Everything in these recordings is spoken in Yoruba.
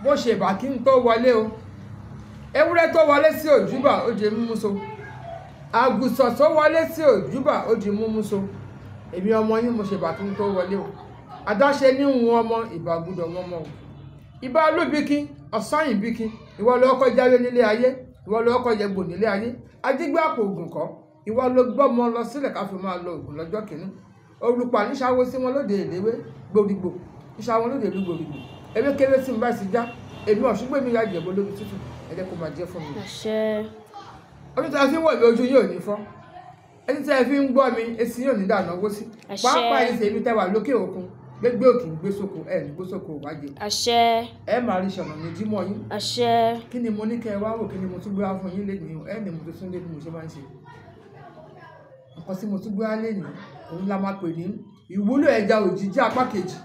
bó ṣe bá kí n tó wọlé o ewúrẹ́ tó wọlé sí òjúbà ó di mímú so àgùsọ̀ tó wọlé sí òjúbà ó di mímú so èmi ọmọ yín mo ṣe bá kí n tó wọlé o adáṣe ní ìhun ọmọ ìbá gbúdọ̀ wọn mọ́ o ìbá olúbíkín ọ̀sányìn bíkín ìwọ ló kọ́ jáwé nílé ayé ìwọ ló kọ́ yẹgbò nílé ayé ajígbé àpò ògùn kọ́ ìwọ ló gbọ́mọ lọ sílẹ̀ ká fi máa lo ògùn lọ́jọ́ kìíní olùpà níṣàwó sí wọn lóde ìléwé gbòdìgbò níṣàwó lóde ìlú gbòdìgbò ewé kéré sí mi bá ti já èmi ọ̀ṣùgbọ́n mi ya jẹ̀bọ́ lórí tútù ẹ jẹ́ kó máa jẹ́ fún mi àṣẹ ojú tí a fi ń wọ̀ mí ojú yóò ní fọ́ ẹni tí a fi ń gbọ́ mi etí yóò ní dànù owó sí Àṣẹ. pàápàá yìí tèmi tẹ́wà lókè òkun gbégbé òkè gbé sóko ẹ̀ ní gbé sóko wájẹ àṣẹ ẹ máa rí ṣọ̀nà ní jímọ̀ yín àṣẹ kí ni mo ní kẹ́ ẹ wá wò kí ni mo tún gbé wá fún yín lẹ́nu ẹ ní mo tún tún lé bí mo ṣe máa ń ṣe nǹkan tí mo tún gbé wá lẹ́nu òun la máa pè ní ìwúlò ẹja òjijì apá kejì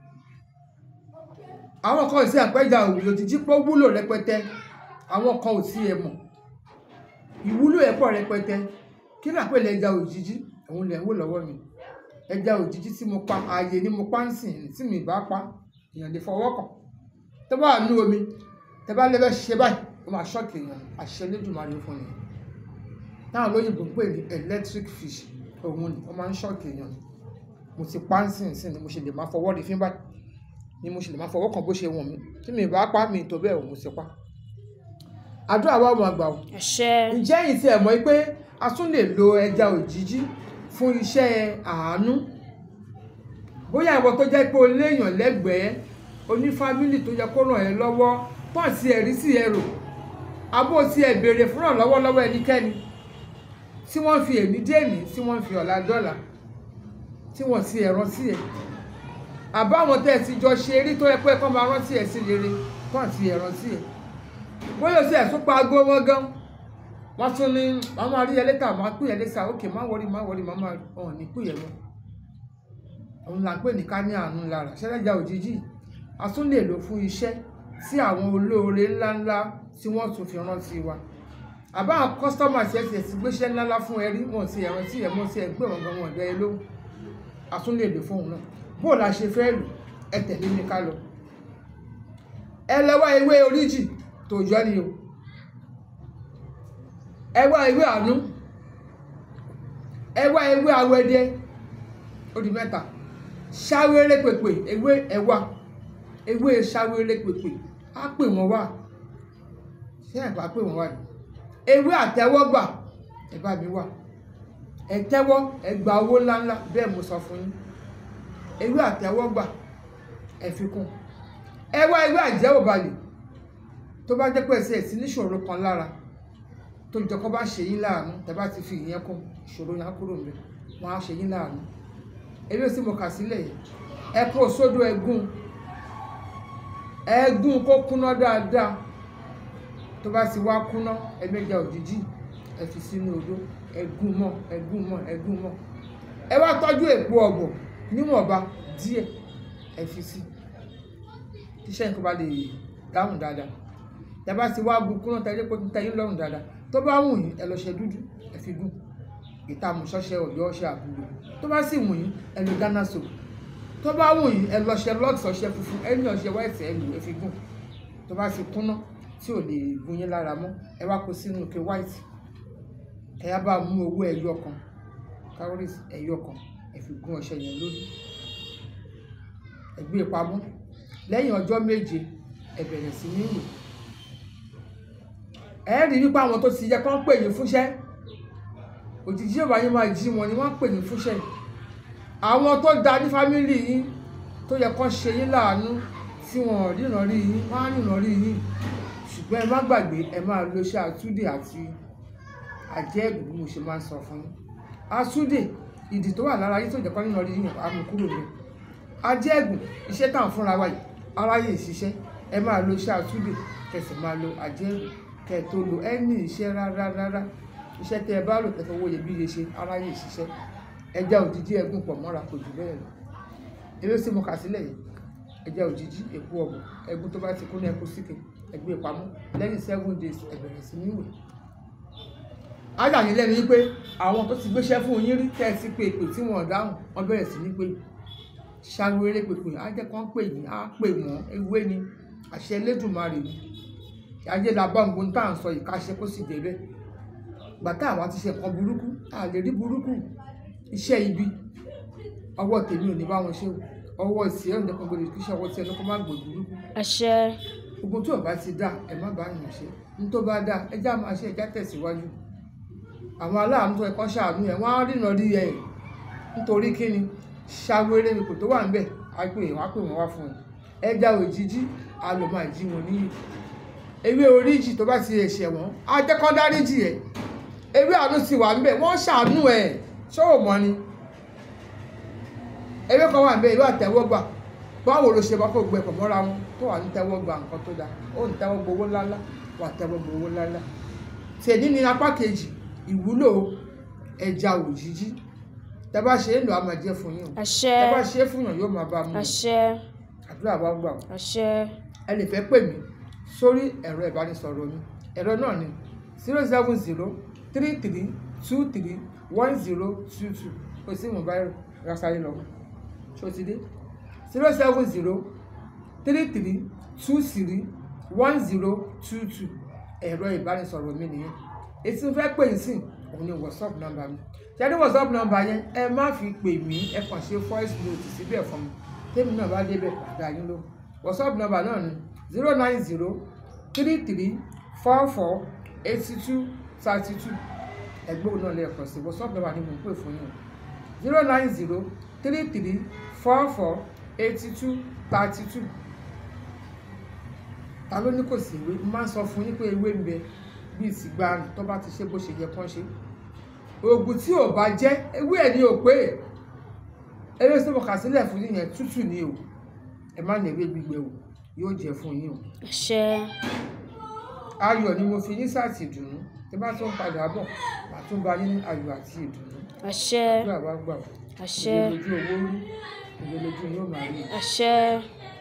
àwọn kan ò sí àpẹja òjijì pé ó wúlò rẹpẹtẹ àwọn kan ò sí ẹ mọ̀ ìwúlò ẹ̀ pọ̀ rẹpẹtẹ kí ni àpẹẹlẹ ẹja òjijì òun lẹ̀ ń wò lọ́wọ́ mi ẹja òjijì tí mo pa ààyè ni mo pa ń sìn tí mi bá pa èèyàn lè fọwọ́ kàn tó bá wà ní omi tẹ bá lè fẹ́ ṣe báyìí ó máa ṣọ́ọ̀kì èèyàn àṣẹ lójúmọ́lé fún ni táwọn olóyìnbó ń pè ní electric fish òun ni ó máa ń ṣọ́ọ̀kì èèyàn mo ti pa ń sìn sìn ni mo ṣe lè máa fọwọ́ rí fín báyìí ni mo ṣe lè máa fọwọ́ kàn bó ṣe wọ̀n mi tí mi bá pa mi tó bẹ́ẹ̀ ò mo ti pa àdúrà wa máa gbà o àṣẹ ǹjẹ́ yìí ti ẹ̀ mọ̀ pé a tún lè lo ẹja òjijì fún iṣẹ́ àánú bóyá ìwọ tó jẹ́ pé o léèyàn lẹ́gbẹ̀ẹ́ oní fámìlì tó yẹ kó ràn ẹ́ lọ́wọ́ pọ̀ sí ẹ̀rí sí ẹrù abó ti ẹ̀ béèrè fún ìrànlọ́wọ́ lọ́wọ́ ẹnikẹ́ni tí wọ́n fi èmi dé èmi tí wọ́n fi ọ̀la dọ́là tí wọ́n ti ẹ̀ rántí ẹ̀ àbáwọn tẹ́ ẹ ti jọ ṣe eré tó yẹ pé kọ́ máa rántí ẹ̀ sí rere pọ̀ sí ẹ̀ rántí ẹ̀ bóyá o ti ẹ̀ tún pa aago wọn gan wọ́n tún ní wọ́n máa rí ẹ létà máa pè ẹ létà ókè má wọrí má wọrí má má ọ̀hún ní pè ẹ mọ́ òun là ń pè ní ká ní àánú lára ṣẹlẹ́jà òjijì a tún lè lò fún iṣẹ́ tí àwọn olóore ńláńlá tí wọ́n tún fi rántí wa àbá àwọn kọ́sítọ́mà tí ẹ ti ẹ̀sìn gbéṣẹ́ ńláńlá fún ẹ rí wọn ti ẹ̀rọ tí ẹ̀ mọ́ sí ẹ gbé wọn gan wọn ọ̀dọ́ ẹ lóhùn a tún lè lò fún òun náà bó la ṣe fẹ́ lò ẹ tẹ̀lé mi ká lọ ẹ lọ́wọ́ ewé oríjì tó yọ ni o ẹ wá ewé àánú ẹ wá ewé awẹdẹ ó di mẹ́ta ṣáwéré pèpè ewé ẹwà ewé ṣáwéré pèpè á pè wọ́n wá ṣé ẹ̀ bá pè wọ́n wá ni ewé àtẹ́wọ́gbà ẹ bá mi wá ẹ tẹ́wọ́ ẹ gba owó ńláńlá bẹ́ẹ̀ mo sọ fún yín ewé àtẹ́wọ́gbà ẹ fi kún ẹ wá ewé àjẹ́wòbalẹ̀ tó bá jẹ́ pé ẹsẹ̀ sí níṣòro kan lára tó jọ kọ́ bá ṣe yín láàánú tẹ́ bá ti fi ìyẹn kún ìṣòro yẹn á kúrò níbẹ̀ wọ́n á ṣe yín láàánú ewé tí mo kà sílẹ̀ yìí ẹ kó sódò ẹgún ẹgún kó kúná dáadáa tó bá ti wá kúná ẹgbẹ́jà òjijì ẹ fi sínú odó ẹgún mọ́ ẹgún mọ́ ẹgún mọ́ ẹ wá tọ́jú èpo ọ̀gbọ̀n níwọ̀nba díẹ̀ ẹ fi sí tíṣẹ́ nǹkan bá lè dáhùn dáadáa tẹ bá ti wá gun kúná tẹ́lẹ̀ pé tẹ́yìn lọ́rùn dáadáa tó bá wù yín ẹ lọ ṣe dúdú ẹ fi gún ìtààmú ṣọṣẹ ọ̀yọ́ ọṣẹ àbúrò tó bá sì wù yín ẹ lo ghana soap tó bá wù yín ẹ lọ ṣe lọ́ọ̀tì ọṣẹ funfun ẹ ní ọṣẹ wáìtì ẹ lò ẹ fi gún tó bá ti kúná tí ò lè gun yín lára mọ́ ẹ wá kó sínú ike wáìtì ẹ yá bá mú owó ẹyọ kan calories ẹyọ kan ẹ fi gún ọṣẹ yẹn lórí ẹ gbé e pamọ́ lẹ́yìn ọjọ́ méje ẹ bẹ̀rẹ̀ sí ní wò ẹ rí wípé àwọn tó ti yẹ kán pè yín fúnṣẹ́ òjijì ìwà yín máa jí wọn ni wọ́n pè yín fúnṣẹ́ àwọn tó da ní fámìlì yín tó yẹ kán ṣe yín láàánú tí wọn ò ríran rí yín wọ́n á ríran rí yín ṣùgbọ́n ẹ má gbàgbé ẹ máa lo iṣẹ́ àtúndè àti àjẹ́ẹ̀bù bí mo ṣe máa ń sọ fún yín àtúndè ìdì tó wà lára yín tó jẹ́ kán ríran rí yín àmú kúrò ní àjẹ́ẹ̀bù iṣẹ́ táwọn fúnra wa yìí aráyè ìṣiṣẹ́ ẹ máa lo iṣẹ́ àtúndè kẹsì máa lo àjẹ́ẹ̀bù kẹ tó lo ẹni iṣẹ́ rárá rárá iṣẹ́ tẹ ẹ bá lò tẹfẹ owó iyebíye ṣe aráyè ṣiṣẹ́ ẹja òjijì ẹgún pọ̀ mọ́ra kò jù bẹ́ẹ̀ lọ eré tí mo kà sílẹ̀ yìí ẹja òjijì èpo ọ̀bùn ẹgún tó bá ti kú ní ẹkú síkè ẹgbẹ́ ìpamọ́ lẹ́yìn seven days ẹ bẹ̀rẹ̀ sí ní ìwé ájà yín lẹ́nu wípé àwọn tó ti gbéṣẹ́ fún yín rí tẹ́ ẹ ti pé èpè tí wọ́n dáhùn wọ́n bẹ̀rẹ̀ sí ní pé ṣàwéré pèpè á jẹ́ kán pè yín á pè wọ́n ewé ni àṣẹ Elédùmarè ni ayé la bá nǹkan tá à ń sọ yìí ká ṣe kó sì dé bẹ́ẹ̀ gbàtà àwa ti ṣe nǹkan burúkú a lè rí burúkú iṣẹ́ ibi ọwọ́ tèmi ò ní bá wọn ṣe o ọwọ́ ìsì ẹ̀ ń dẹ́kun gbòdì kí iṣẹ́ ọwọ́ tí ẹnu kó má gbòdì burúkú àṣẹ gbogbo tí ò bá ti dá ẹ má bá yàn ṣe ní tó bá dá ẹjá máa ṣe ẹjá tẹ̀síwájú àwọn aláàánú tó ẹ̀kọ́ ṣàánú ẹ̀ wọ́n á rìnà rí ẹ̀ nítorí kíni ṣàwérè ipò tó wà níbẹ̀ á pè wọ́n á pè wọ́n wá fún un ẹja òjijì á lọ máa jí wọn níyì ewé oríjì tó bá ti lè ṣẹ̀ wọ́n á jẹ́ kán dáríjì ẹ̀ ewé àánú ti wà níbẹ̀ wọ́n ṣàánú ẹ̀ ṣé ò mọ̀ ni ewé kan wà níbẹ̀ ewé àtẹ́wọ́gbà báwo ló ṣe bá kó gbẹ pọ̀ mọ́ra wọn tó wà ní tẹ́wọ́ gba nǹkan tó dáa ó ní tẹ́wọ́ gbowó ńláńlá wà tẹ́wọ́ gbowó ńláńlá tèmi ní apá kejì ìwúlò ẹja òjijì tẹ́ bá ṣe é lò á máa jẹ́ fún yín o àṣẹ tẹ́ bá ṣe é fún yàn yóò máa bá a mú un. àṣẹ àdúrà wa gbà o àṣẹ ẹ lè fẹ́ pè mí sórí ẹ̀rọ ìbánisọ̀rọ̀ mi ẹ̀rọ náà ni zero seven zero three three two three one zero two two kò sí mo báyìí rásáré lọ ṣó ti dé zero seven zero three three two three one zero two two ẹ̀rọ ìbánisọ̀rọ̀ mi nìyẹn èsì ń fẹ́ pè yín sí òun ni whatsapp number mi ṣe ní whatsapp number yẹn ẹ má fi pè mí ẹ kàn ṣe voice note síbẹ̀ fún mi tèmi náà bá débẹ̀ padà yín ló whatsapp number náà ni zero nine zero three three four four eighty two thirty two ẹgbẹ́ òun náà lẹ́ẹ̀kan sí whatsapp number ni mo ń pè fún yín zero nine zero three three four four eighty two thirty two ta ló ní kò sí ìwé mo máa ń sọ fún yín pé ewé ń bẹ bíi ìsìgbà tó bá ti ṣe bó ṣe yẹ kán ṣe oògùn tí ò bá jẹ́ ewé ẹ̀ ní ò pé ewé tó kà sílẹ̀ fún yín yẹn tútù ni o ẹ má ní ewé gbígbẹ o yóò jẹ fún yín o àṣẹ ayọ̀ ni mo fi yín sáàtì ìdùnnú tí bá tún padà bọ̀ màá tún bá yín ní ayọ̀ àti ìdùnnú àṣẹ bí àwa gbà àṣẹ ìdè lójú owó rí ìdè lójú yóò máa rí àṣẹ